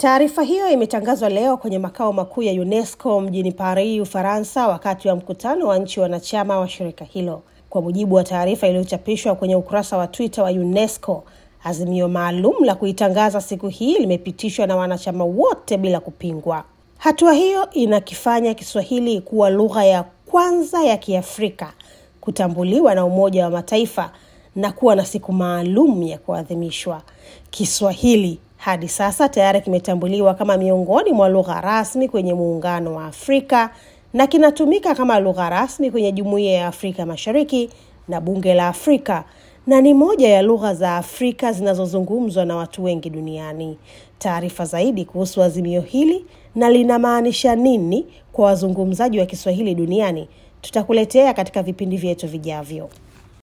Taarifa hiyo imetangazwa leo kwenye makao makuu ya UNESCO mjini Paris, Ufaransa, wakati wa mkutano wa nchi wanachama wa shirika hilo. Kwa mujibu wa taarifa iliyochapishwa kwenye ukurasa wa Twitter wa UNESCO, azimio maalum la kuitangaza siku hii limepitishwa na wanachama wote bila kupingwa. Hatua hiyo inakifanya Kiswahili kuwa lugha ya kwanza ya Kiafrika kutambuliwa na Umoja wa Mataifa na kuwa na siku maalum ya kuadhimishwa. Kiswahili hadi sasa tayari kimetambuliwa kama miongoni mwa lugha rasmi kwenye Muungano wa Afrika na kinatumika kama lugha rasmi kwenye Jumuiya ya Afrika Mashariki na Bunge la Afrika na ni moja ya lugha za Afrika zinazozungumzwa na watu wengi duniani. Taarifa zaidi kuhusu azimio hili na linamaanisha nini kwa wazungumzaji wa Kiswahili duniani tutakuletea katika vipindi vyetu vijavyo.